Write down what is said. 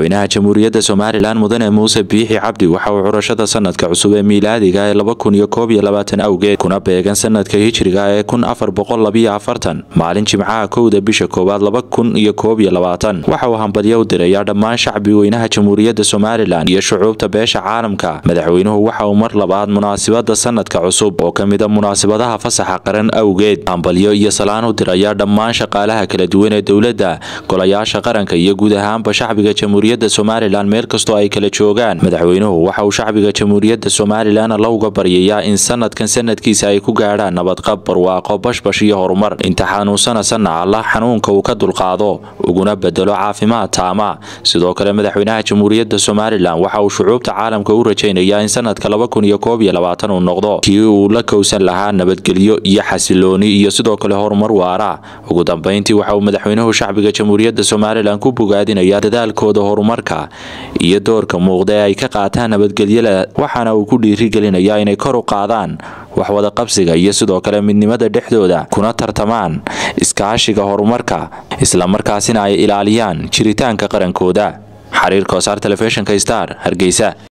madaxweynaha jamhuuriyadda somalilan mudane muuse biixi cabdi waxa uu curashada sanadka cusub ee miilaadiga ee laba kun iyo koob iyo labaatan awgeed kuna beegan sanadka hijriga ee kun afar boqol labiyo afartan maalin jimcaha kowda bisha koowaad laba kun iyo koob iyo labaatan waxa uu hambadyo u dirayaa dhammaan shacbi weynaha jamhuuriyadda somalilan iyo shucuubta beesha caalamka madaxweynuhu waxa uu mar labaad munaasibada sanadka cusub oo ka mid a munaasibadaha fasaxa qaran awgeed hambalyo iyo salaan u dirayaa dhammaan shaqaalaha kala duwan ee dowladda golayaasha qaranka iyo guud ahaanba shacbiga jamhuuriyadda somalilan meel kastoo ay kala joogaan madaxweynuhu waxa uu shacbiga jamhuuriyadda somalilan alla uga baryayaa in sanadkan sanadkiisa ay ku gaadhaan nabadqab barwaaqo bashbash iyo horumar inta xanuunsanasana allah xanuunka uu ka dulqaado uguna bedelo caafimaad taama sidoo kale madaxweynaha jamhuuriyadda somalilan waxa uu shucuubta caalamka u rajaynayaa in sanadka laba kun iyo koob iyo labaatan uu noqdo kii uu la kowsan lahaa nabadgelyo iyo xasilooni iyo sidoo kale horumar waara ugu dambeyntii waxa uu madaxweynuhu shacbiga jamhuuriyadda somalilan ku bogaadinaya dadaalkooda horumarka iyo doorka muuqda ee ay ka qaataan nabadgelyada waxaana uu ku dhiirigelinayaa inay kor u qaadaan waxwada qabsiga iyo sidoo kale midnimada dhexdooda kuna tartamaan iskaashiga horumarka islamarkaasina ay ilaaliyaan jiritaanka qarankooda xariirka wasaar telefishinka star hargeysa